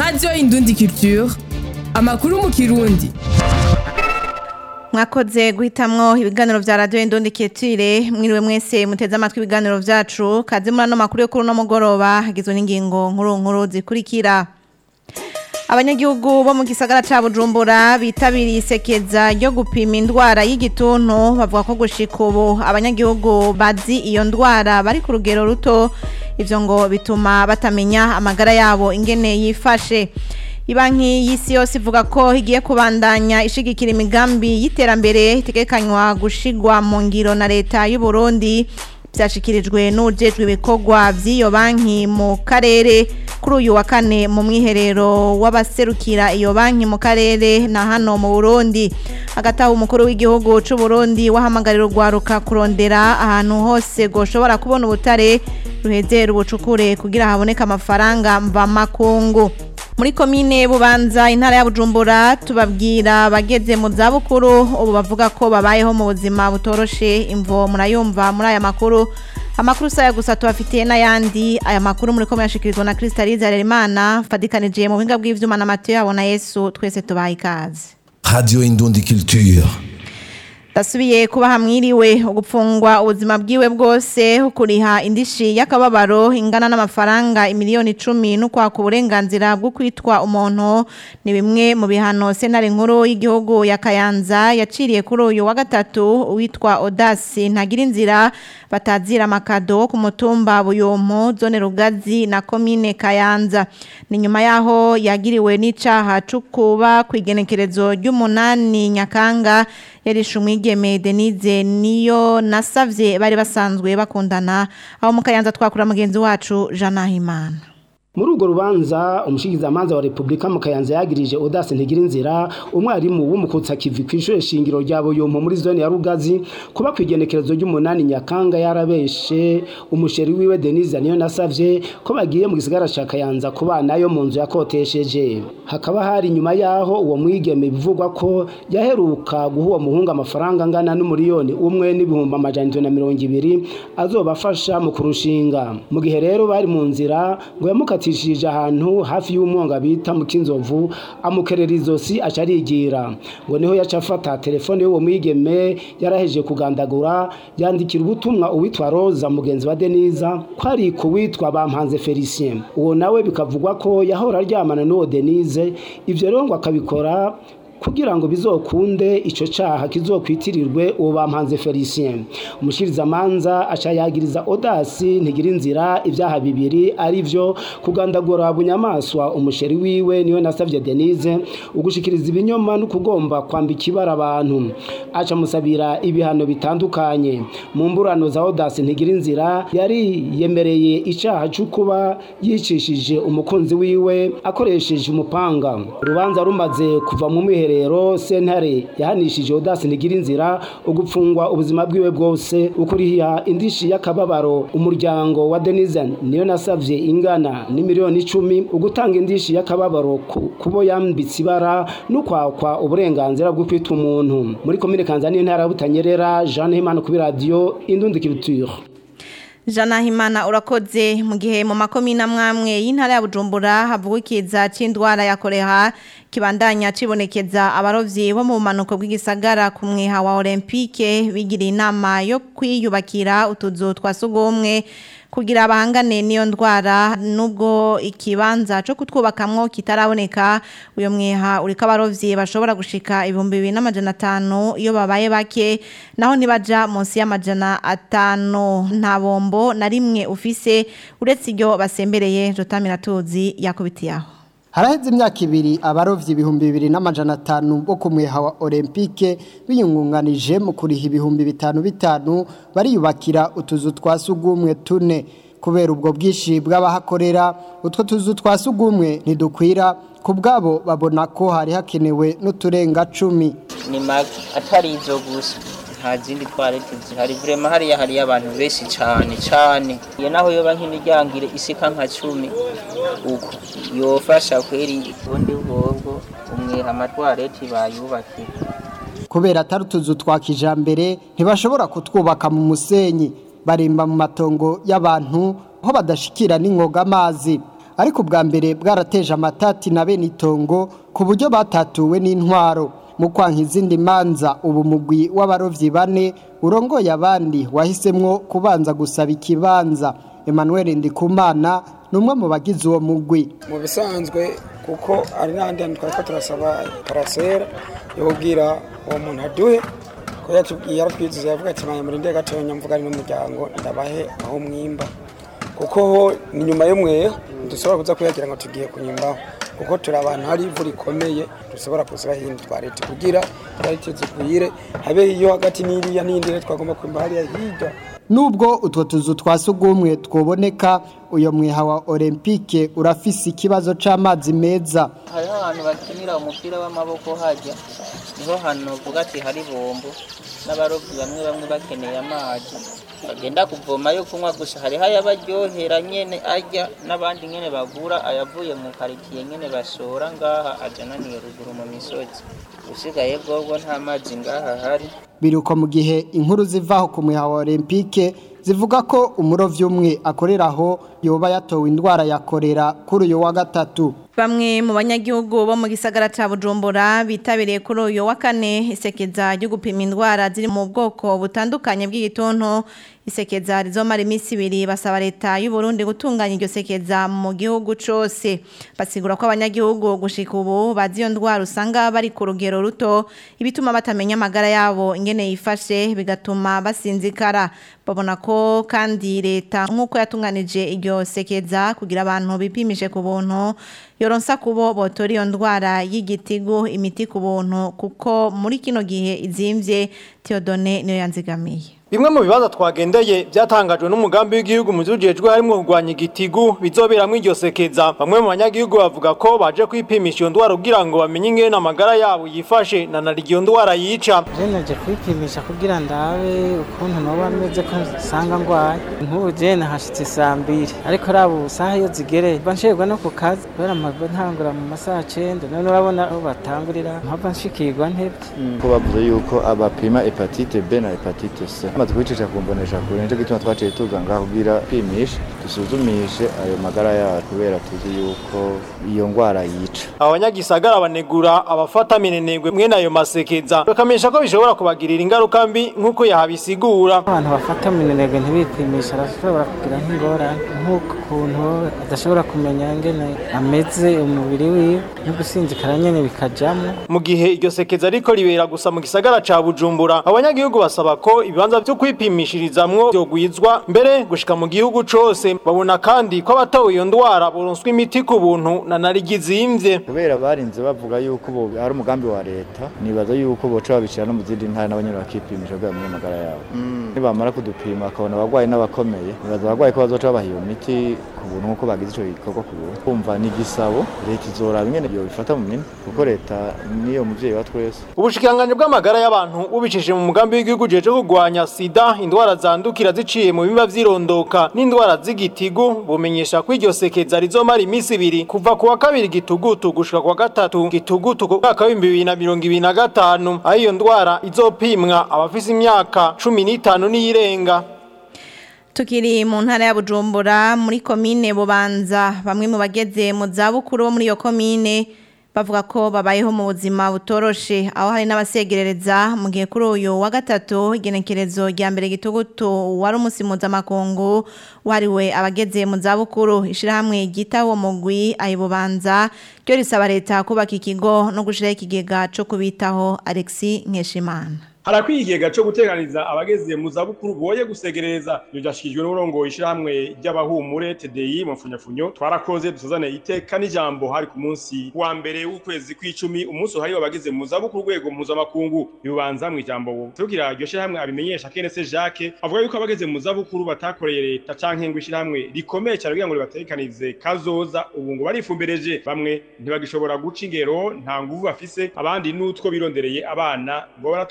radiyo indundi culture amakuru mu kirundi mwakoze guhitamwo ibiganiro vya radio Indundi Ketire mwiriwe mwese muteze amatwi ibiganiro vyacu kaze muri ano makuru yo kuri no mugoroba hagizwe n'ingingo nkuru nkuru zikurikira Abanyagihugu bo mu gisagara ca Bujumbura bitabiriye isekeza ryo gupima indwara y'igituntu bavuga ko gushika ubu abanyagihugu bazi iyo ndwara bari ku rugero ruto ivyo ngo bituma batamenya amagara yabo ingene yifashe Ibanki y'isi yose ivuga ko igiye kubandanya ishigikira imigambi y'iterambere itegekanywa gushigwa mu ngiro na leta y'u Burundi byashikirijwe n'ujejwe ibikorwa by'iyo banki mu karere kuri uyu wa kane mu mwiherero w'abaserukira iyo banki mu karere na hano mu Burundi hagati aho umukuru w'igihugu c'u Burundi wahamagarira urwaruka kurondera ahantu hose goshobora kubona ubutare ruhezera ubucukure kugira haboneke amafaranga mva makungu muri komine bubanza intara ya bujumbura tubabwira bageze mu zabukuru ubu bavuga ko babayeho mu buzima butoroshe imvo murayumva muri aya makuru amakuru saya gusa tubafitiye n'ayandi aya makuru muri ko muyashikirizwa na Crystalise Harerimana fadikanije mu buhinga bw'ivyuma na Mathieu yabona Yesu twese tubaye ikaze Radio Indundi Culture. Dasubiye kuba hamwiriwe ugupfungwa ubuzima bwiwe bwose ukuriha indishi y'akababaro ingana n'amafaranga imiliyoni icumi n'ukwaka uburenganzira bwo kwitwa umuntu ni bimwe mu bihano sentare nkuru y'igihugu ya Kayanza yaciriye kuri uyu wa gatatu witwa Odasi ntagira inzira batazira amakado ku mutumba Buyumpu zone Rugazi na komine Kayanza ni nyuma yaho yagiriwe n'icaha cukuba kwigenekerezo ry'umunani Nyakanga yarishe umwigeme Denise niyo nasavye bari basanzwe bakundana aho mu Kayanza twakura mugenzi wacu Jean Nahimana muri urwo rubanza umushikizamanza wa repubulika mu kayanza yagirije odase ntigira inzira umwarimu w'umukutsa kivi ku ishuri shingiro rya buyumpu muri zone ya rugazi kuba ku igenekerezo ry'umunani nyakanga yarabeshe umusheri wiwe denise niyo nasavye ko bagiye mu gisigara ca kayanza kubanayo mu nzu yakotesheje hakaba hari nyuma yaho uwo mwigeme bivugwa ko yaheruka guha uwo muhungu amafaranga angana n'umuriyoni umwe n'ibihumbi amajana indwi na mirongo ibiri azobafasha mu kurushinga mu gihe rero bari mu nzira ngo yamukati yatishije ahantu hafi y'umwonga bita mu kinzovu amukerera izosi aca arigira ngo niho yaca afata telefone y'uwo mwigeme yaraheje kugandagura yandikira ubutumwa uwitwa Roza mugenzi wa Deniza ko ari ku witwa Bampanze Felicien uwo nawe bikavugwa ko yahora aryamana n'uwo Denise ivyo rero ngo akabikora kugira ngo bizokunde ico caha kizokwitirirwe uwo bampanze Felicien umushiriza manza aca yagiriza Odasi ntigira inzira ivyaha bibiri arivyo kugandagura bunyamaswa umusheri wiwe niwe nasavye Denise ugushikiriza ibinyoma no kugomba kwambika ibara abantu aca musabira ibihano bitandukanye mu mburano za Odasi ntigira inzira yari yemereye icaha c'ukuba yicishije umukunzi wiwe akoresheje umupanga urubanza rumaze kuva mu mwiherero rero sentare yahanishije Odasi ntigira inzira ugupfungwa ubuzima bwiwe bwose ukuriha indishi y'akababaro umuryango wa Denise niyo nasavye ingana ni miliyoni icumi ugutanga indishi y'akababaro kubo yambitse ibara n'ukwakwa uburenganzira bwo kwita umuntu muri komine Kanzani ntara butanyerera Jean Himana kuri radio Indundi Culture Jana Himana urakoze mu gihe mu makomina mwamwe y'intara ya Bujumbura havugwa ikiza c'indwara ya koreha kibandanya cibonekeza abarovyi bo mu manuko bw'igisagara ku mweha wa Olympique bigira inama yo kwiyubakira utuzu twa sugumwe kugira abahangane niyo ndwara nubwo ikibanza cyo kutwubakamwo kitaraboneka uyo mweha uriko abarovyi bashobora gushika ibihumbi bibiri n'amajana atanu iyo babaye bake naho ntibaja munsi y'amajana atanu nta bombo na rimwe ufise uretse iryo basembereye jotamira tuzi yakubitiyaho haraheze imyaka ibiri abarovyi ibihumbi bibiri n'amajana atanu bo ku mweha wa olympique biyungunganije mu kuriha ibihumbi bitanu bitanu bariyubakira utuzu twa sugumwe tune kubera ubwo bwinshi bw'abahakorera utwo tuzu twa sugumwe ntidukwira ku bwabo babona ko hari hakenewe n'uturenga cumi ni atari izo gusa nta zindi twarete zihari vrema hariya hariyo abantu benshi cyane cyane iyo naho yoba nk'imiryango isika nka cumi uko yofasha kweri ubundi bwobwo umwiha amatwareti bayubakira kubera atari utuzu twa kijambere ntibashobora kutwubaka mu musenyi barimba mu matongo y'abantu aho badashikira n'ingoga amazi ariko ubwa mbere bwarateje amatati na bene itongo ku buryo batatuwe n'intwaro mu kwanka izindi manza ubu mugwi w'abarovyi bane urongoye abandi wahisemwo kubanza gusaba ikibanza Emmanuel Ndikumana ni umwe mu bagize uwo mugwi mu bisanzwe kuko ari n'ahandi hantu twari ko turasaba parasera yo kubwira uwo muntu aduhe ko yatubwiye yaratwizize yavuga ati manya murinde gatonya mvuga ari n'umuryango ndabahe aho mwimba kuko ho ni nyuma y'umweyo dushobora kuza kuyagira ngo tugiye kunyimbaho kuko turi abantu hari ivu rikomeye dushobora kuziba hino twa leta kugira twarite zigwire habe iyo hagati n'iriya n'indi rero twagomba kwimba hariya hirya Nubwo utwo tuzu twa sugumwe twoboneka uyo mwiha wa Olympique urafise ikibazo c'amazi meza hariho ahantu bakinira umupira w'amaboko hajya niho hantu uvuga ati hari bombo n'abarobyi bamwe bamwe bakeneye amazi bagenda kuvoma yo kunywa gusa hariho ayabaryohera nyene arya n'abandi nyene bagura ayavuye mu karitsiye nyene bashora ngaha ajananiye ruguru mu misozi usigaye bwobwo nta mazi ngaha hari biruko mu gihe inkuru zivaho ku mwiha wa Olympique zivuga ko umurovyi umwe akorera aho yoba yatowe indwara ya korera kuri uyu wa gatatu Bamwe mu banyagihugu bo mu gisagara ca Bujumbura bitabiriye kuri uyu wa kane isekeza ryo gupima indwara ziri mu bwoko butandukanye bw'igituntu isekeza rizomara iminsi ibiri basaba leta y'u Burundi gutunganya iryo sekeza mu gihugu cose basigura ko abanyagihugu gushika ubu bazi iyo ndwara usanga bari ku rugero ruto ibituma batamenya amagara yabo ingene yifashe bigatuma basinzikara babona ko kandi leta nk'uko yatunganije iryo sekeza kugira abantu bipimishe ku buntu yoronsa kubo botora iyo ndwara y'igitigu imiti ku buntu kuko muri kino gihe izimvye Theodone niyo yanzigamiye Bimwe mu bibazo twagendeye byatangajwe n'umugambi w'igihugu mu byujejwe harimo kurwanya igitigu bizoberamwe iryo sekeza bamwe mu banyagihugu bavuga ko baje kwipimisha iyo ndwara kugira ngo bamenye ingene amagara yabo yifashe na nari iyo ndwara yica je naje kwipimisha kugira ndabe ukuntu noba meze ko nsanga ngwaye nk'ubu je nahashitse saa mbiri ariko raba saha iyo zigereye mba nshirwa no ku kazi kubera amava ntangura mu masaha cenda none urabona aho batangurira mpava nshikirwa ntevye ko bavuze yuko abapima hepatite B na hepatite C amaze kwicisha kumbonesha kure nico gituma twaciye tuza ngaho kugira pimishe dusuzumishe ayo magara yacu kubera tuzi yuko iyo ngwara yica abanyagisagara banegura abafata minenegwe mwene ayo masekeza bakamenyesha ko bishobora kubagirira ingaruka mbi nk'uko yahabisigura abantu bafata minenegwe ntibipimisha arashobora kugira nk'ingorane nk'uko ukuntu adashobora kumenya ngene ameze umubiri wiwe no gusinzikara nyene bikajamwo mu gihe iryo sekeza ariko ribera gusa mu gisagara ca Bujumbura abanyagihugu basaba ko ibibanza byo kwipimishirizamwo byogwizwa mbere gushika mu gihugu cose babona kandi ko abatawe iyo ndwara boronswa imiti ku buntu na narigizimvye kubera barinze bavuga yuko bo ari umugambi wa leta nibaza yuko boca babishira no mu zindi ntara n'abanyene bakipimisha kugira bamenye amagara yabo nibamara kudupima bakabona abagwayi n'abakomeye nibaza abagwayi ko bazoca babaha iyo miti ku buntu nk'uko bagize ico gikorwa ku buntu kumva ni igisabo leta izoraba ingene yobifata mu minwe kuko leta niyo muvyeyi wa twese ubushikiranganji bw'amagara y'abantu bubicishije mu mugambi w'igihugu jeje kurwanya sida indwara zandukira ziciye mu bimba vyirondoka n'indwara z'igitigu bumenyesha ko iryo sekeza rizomara iminsi ibiri kuva ku wa kabiri gitugutu gushika ku wa gatatu gitugutu ku mwaka w'ibihumbi bibiri na mirongo ibiri na gatanu aho iyo ndwara izopimwa abafise imyaka cumi n'itanu n'iyirenga Tukiri mu ntara ya Bujumbura muri komine Bubanza bamwe mu bageze mu zabukuru bo muri iyo komine bavuga ko babayeho mu buzima butoroshe aho hari n'abasegerereza mu gihe kuri uyu wa gatatu igenekerezo rya mbere gitugutu wari umunsi mpuzamakungu wariwe abageze mu zabukuru ishyirahamwe ryita uwo mugwi ayibubanza ryo risaba leta kubaka ikigo no gushyiraho ikigega cyo kubitaho Alexis Nkeshimana harakwiye ikigega cyo guteganiza abageze mu zabukuru boye gusegereza ibyo byashyikirijwe n'uburongo ishyirahamwe ry'abahumure TDI mu mfunyafunyo twarakoze dusuzane iteka n'ijambo hari ku munsi wa mbere w'ukwezi kw'icumi umunsi uhariwe abageze mu zabukuru urwego mpuzamakungu bibanza mu ijambo tugira iryo shyirahamwe abimenyesha Kenese Jacques avuga yuko abageze mu zabukuru batakoreye leta canke ngo ishyirahamwe rikomeye cyane kugira ngo ribatekanize kazoza ubu ngo barifumbereje bamwe ntibagishobora guca ingero nta nguvu bafise abandi n'utwo birondereye abana ngo baratubagunga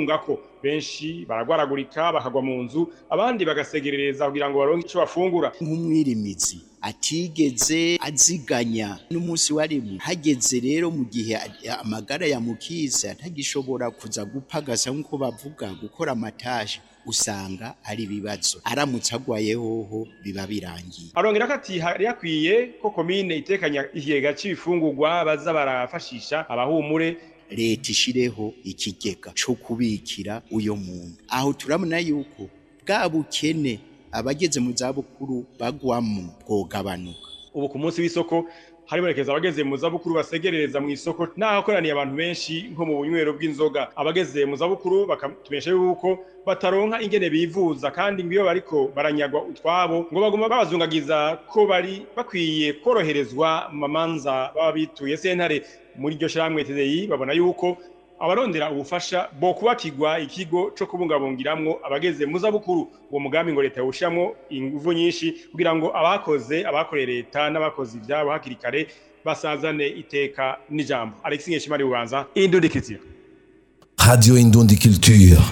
kwiyungako benshi baragwaragurika bakagwa mu nzu abandi bagasegerereza kugira ngo baronke ico bafungura nk'umwirimizi atigeze aziganya n'umunsi warimwe hageze rero mu gihe amagara yamukiza atagishobora kuza gupagasa nk'uko bavuga gukora amatashe usanga ari ibibazo aramutse agwaye hoho biba birangiye arongera ko ati hari hakwiye ko komine itekanya ikigega c'ibifungurwa baza barafashisha abahumure leta ishireho ikigega co kubikira uyo muntu aho turabona yuko bwa bukene abageze mu zabukuru bagwamo bwogabanuka ubu ku munsi w'isoko haribonekeza abageze mu zabukuru basegerereza mu isoko n'ahakoraniye abantu benshi nko mu bunywero bw'inzoga abageze mu zabukuru bakatumenyesha yuko bataronka ingene bivuza kandi ngo iyo bariko baranyagwa utwabo ngo baguma babazungagiza ko bari bakwiye koroherezwa mu mamanza baba bituye sentare muri iryo shirahamwe TDI babona yuko abarondera ubufasha bo kubakirwa ikigo co kubungabungiramwo abageze mu zabukuru uwo mugambi ngo leta yawushiramwo inguvu nyinshi kugira ngo abakoze abakoreye leta n'abakoze ivyabo hakiri kare basazane iteka n'ijambo Alexis Nkeshimari bubanza indudikizira Radio Indundi Culture.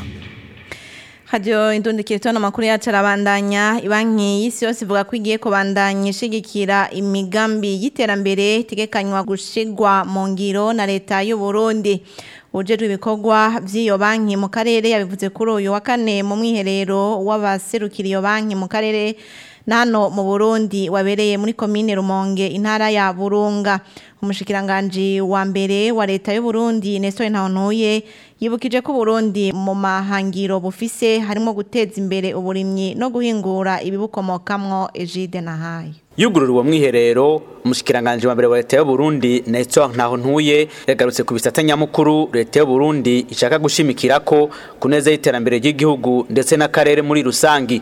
Radio Indundi Culture n'amakuru yacu arabandanya ibanki y'isi yose ivuga ko igiye kubandanya ishigikira imigambi y'iterambere itegekanywa gushigwa mu ngiro na leta y'u Burundi ujejwe ibikorwa by'iyo banki mu karere yabivuze kuri uyu wa kane mu mwiherero w'abaserukira iyo banki mu karere nano mu Burundi wabereye muri komine Rumonge intara ya Burunga umushikiranganji wa mbere wa leta y'u Burundi Nestor Ntawontuye yibukije ko Burundi mu mahangiro bufise harimo guteza imbere uburimyi no guhingura ibibukomokamwo Egide Nahaye yugurura uwo mwiherero umushikiranganje wa mbere wa leta y'u Burundi Nestor Ntahontuye yagarutse ku bisata nyamukuru leta y'u Burundi ishaka gushimikira ko kuneza y'iterambere ry'igihugu ndetse n'akarere muri rusangi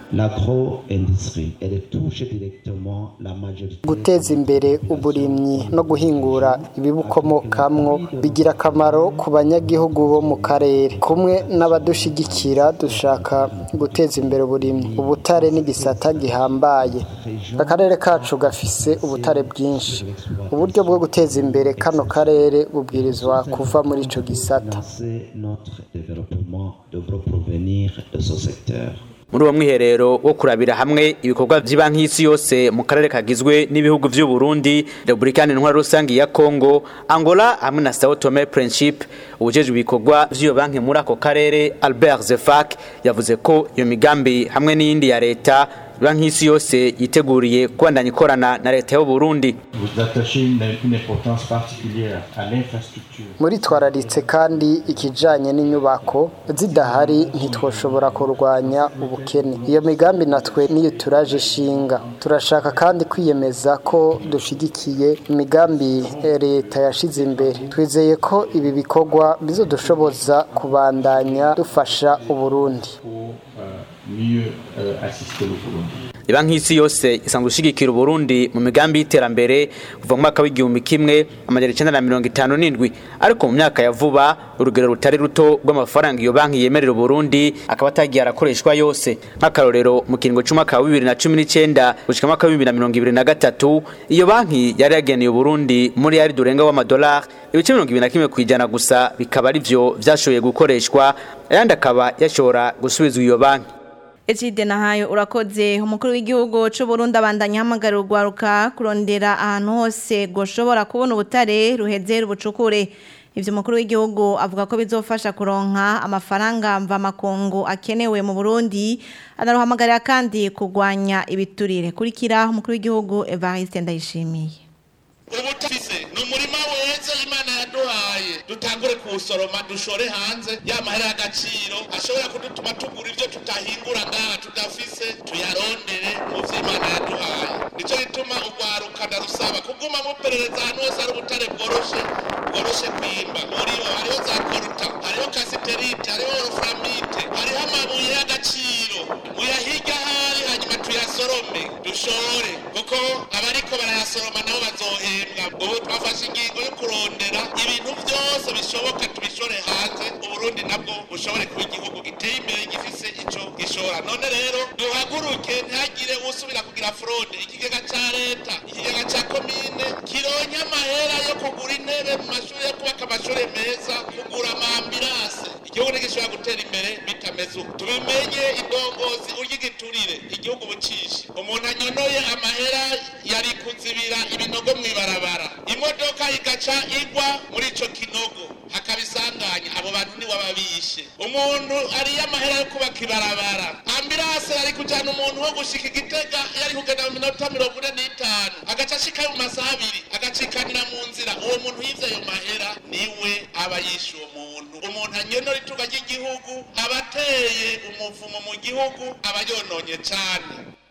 guteza imbere uburimyi no guhingura ibibukomokamwo bigira akamaro ku banyagihugu bo mu karere kumwe n'abadushigikira dushaka guteza imbere uburimyi ubutare n'igisata gihambaye akarere kacu gafise ubutare bwinshi uburyo bwo guteza imbere kano karere bubwirizwa kuva muri ico gisata muri uwo mwiherero wo kurabira hamwe ibikorwa by'ibanki y'isi yose mu karere kagizwe n'ibihugu by'u Burundi Republika Intwari Rusangi ya Congo Angola hamwe na Sao Tome Principe ubujejwe ibikorwa by'iyo banki muri ako karere Albert Zefak yavuze ko iyo migambi hamwe n'iyindi ya leta banki y'isi yose yiteguriye kubandanya ikorana na leta y'u Burundi muri twararitse kandi ikijanye n'inyubako zidahari ntitwoshobora kurwanya ubukene iyo migambi natwe niyo turaje ishinga turashaka kandi kwiyemeza ko dushigikiye imigambi leta yashize imbere twizeye ko ibi bikorwa bizodushoboza kubandanya dufasha uburundi Ibanki y'isi yose isanzwe ishigikira Burundi mu migambi y'iterambere kuva mu mwaka w'igihumbi kimwe amajana icenda na mirongo itanu n'indwi ariko mu myaka ya vuba urugero rutari ruto rw'amafaranga iyo banki yemerera Burundi akaba atagiye arakoreshwa yose nk'akarorero mu kiringo c'umwaka wa bibiri na cumi n'icenda gushika mwaka wa bibiri na mirongo ibiri na gatatu iyo banki yari yageneye Burundi muri yari durenga w'amadolari ibice mirongo ibiri na kimwe kw'ijana gusa bikaba ari vyo vyashoboye gukoreshwa ayandi akaba yashobora gusubizwa iyo banki Ejide nahayo urakoze umukuru w'igihugu c'u Burundi abandanya hamagarira urwaruka kurondera ahantu hose goshobora kubona ubutare ruheze rubucukure ivyo umukuru w'igihugu avuga ko bizofasha kuronka amafaranga mva makungu akenewe mu Burundi anaruhamagarira kandi kugwanya ibiturire kurikira umukuru w'igihugu Evariste Ndayishimiye ubutise ni umurima weza imana yaduhaye dutangure kuwusoroma dushore hanze y'amahera y'agaciro ashobora kudutuma tugura ibyo tutahingura ngaha tudafise tuyarondere mu vyo imana yaduhaye nico gituma urwaruka ndarusaba kuguma muperereza ahantu hose hari ubutare bworoshe bworoshe kwimba muriho hariho za koruta hariho kasiterite hariho oroframite hariho amabuye y'agaciro muyahirya ahari hanyuma tuyasorome dushore kuko abariko barayasoroma nabo bazohembwa ubu twafashe ingingo yo kurondera ibintu byose bishoboka tubishore hanze uburundi nabwo bushobore kuba igihugu giteye imbere gifise ico gishora none rero duhaguruke ntihagire usubira kugira fraude ikigega ca leta ikigega ca komine kironke amahera yo kugura intebe mu mashuri yo kubaka amashuri meza kugura amambirase igihugu ntigishobora gutera imbere bitameze uko tubimenye indongozi urya igiturire igihugu bucishe umuntu anyonoye amahera yari kuzibira ibinogo mw'ibarabara imodoka igaca igwa muri ico kinogo hakaba isanganya abo bantu ni wababishe umuntu ariye amahera yo kubaka ibarabara ambirase yari kujana umuntu wo gushika igitega yari kugenda mu minota mirongo ine n'itanu agaca ashika mu masaha abiri agacikanira mu nzira uwo muntu yivye ayo mahera niwe aba yishe uwo muntu umuntu anyonora itunga ry'igihugu aba ateye umuvumo mu gihugu aba yononye cane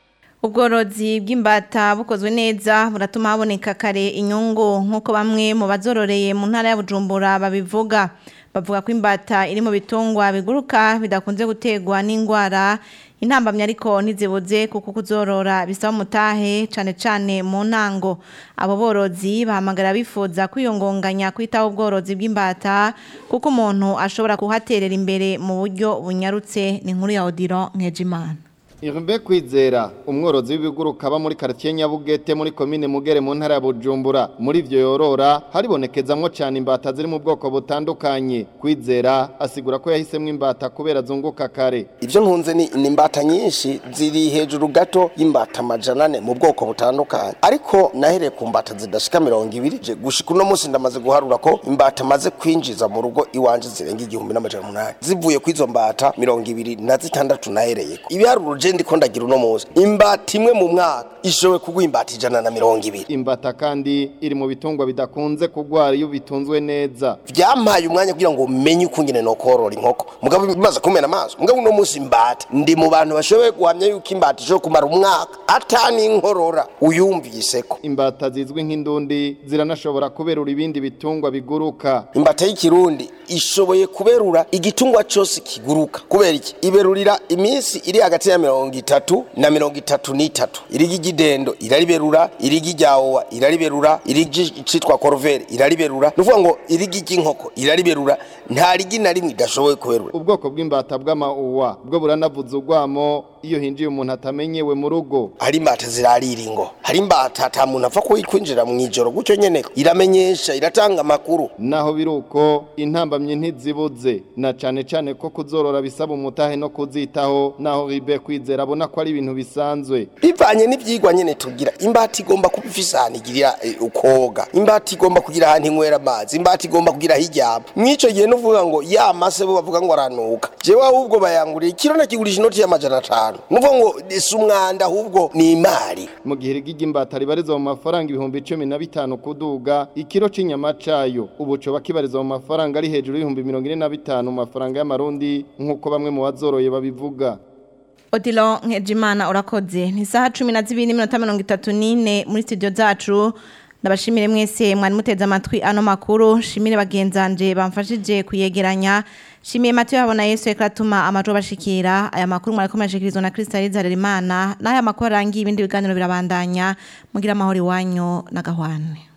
ubworozi bw'imbata bukozwe neza buratuma haboneka kare inyungu nk'uko bamwe mu bazororeye mu ntara ya bujumbura babivuga bavuga ko imbata iri mu bitungwa biguruka bidakunze gutegwa n'indwara intambamyi ariko ntizibuze kuko kuzorora bisaba umutahe cyane cyane mu ntango abo borozi bahamagara bifuza kwiyungunganya kwitaho ubworozi bw'imbata kuko umuntu ashobora kuhaterera imbere mu buryo bunyarutse ni nkuru ya odiro nkejimana Irbe kwizera umworozi w'ibiguruka aba muri quartier Nyabugete muri commune Mugere mu ntara ya Bujumbura muri ivyo yorora haribonekezamwo cyane imbata ziri mu bwoko butandukanye kwizera asigura ko yahisemwe imbata kubera zunguka kare Ivyo ntunze ni ni imbata nyinshi ziri hejuru gato y'imbata amajana ane mu bwoko butandukanye ariko nahereye ku mbata zidashika mirongo ibiri je gushika uno munsi ndamaze guharura ko imbata maze kwinjiza mu rugo iwanje zirenga igihumbi n'amajana umunani zivuye ku izo mbata mirongo ibiri na zitandatu nahereyeko ibiharuro je ndiko ndagira uno munsi imbata imwe mu mwaka ishoboye kugwa imbata ijana na mirongo ibiri imbata kandi iri mu bitungwa bidakunze kugwara iyo bitunzwe neza vyampaye umwanya kugira ngo menye uko ngene nokorora inkoko mugabo bimaze kumena amaso mugabo uno munsi imbata ndi mu bantu bashoboye guhamya yuko imbata ishobora kumara umwaka atani inkorora uyumviseko imbata zizwi nk'indundi ziranashobora kuberura ibindi bitungwa biguruka imbata y'ikirundi ishoboye kuberura igitungwa cose kiguruka kubera iki iberurira iminsi iri hagati ya mirongo itatu na mirongo itatu n'itatu irigi ry'idendo irariberura irigi ryawowa irariberura irigi citwa koruvere irariberura ni ukuvuga ngo irigi ry'inkoko irariberura nta rigi na rimwe idashoboye kuberura ubwoko bw'imbata bw'amauwa bwo buranavuza urwamo iyo hinjiye umuntu atamenyewe mu rugo hari imbata zirarira ingo hari imbata ata muntu apfa kwinjira mu ijoro gutyo nyene iramenyesha iratanga amakuru naho biruko intambamye ntizibuze na cane cane ko kuzorora bisaba umutahe no kuzitaho naho ribe kwizera abona ko ari ibintu bisanzwe bivanye n'ivyigwa nyene tugira imbata igomba kuba ifise ahantu igirira eh, ukoga imbata igomba kugira ahantu inywera amazi imbata igomba kugira aho iryama mw'ico gihe nuvuga ngo ya mase bo bavuga ngo aranuka jewe ahubwo bayanguriye ikiro nakigurisha inoti y'amajana atanu nuvuga ngo si umwanda ahubwo ni imari mu gihe irigi ry'imbata ribarizwa mu mafaranga ibihumbi cumi na bitanu kuduga ikiro c'inyama cayo ubu coba kibarizwa mu mafaranga ari hejuru y'ibihumbi mirongo ine na bitanu mu mafaranga y'amarundi nk'uko bamwe mu bazoroye babivuga Odilo Nkejimana urakoze ni saha 12 n'iminota 34 muri studio zacu ndabashimire mwese mwari muteze amatwi ano makuru shimire bagenzanje bamfashije kuyegeranya shimiye Mathieu yabona Yesu ekratuma amajo bashikira aya makuru mwari komeshikirizwa na Kristaliza Harerimana n'aya makuru arangiye ibindi biganiro birabandanya mugira amahoro iwanyu na gahwane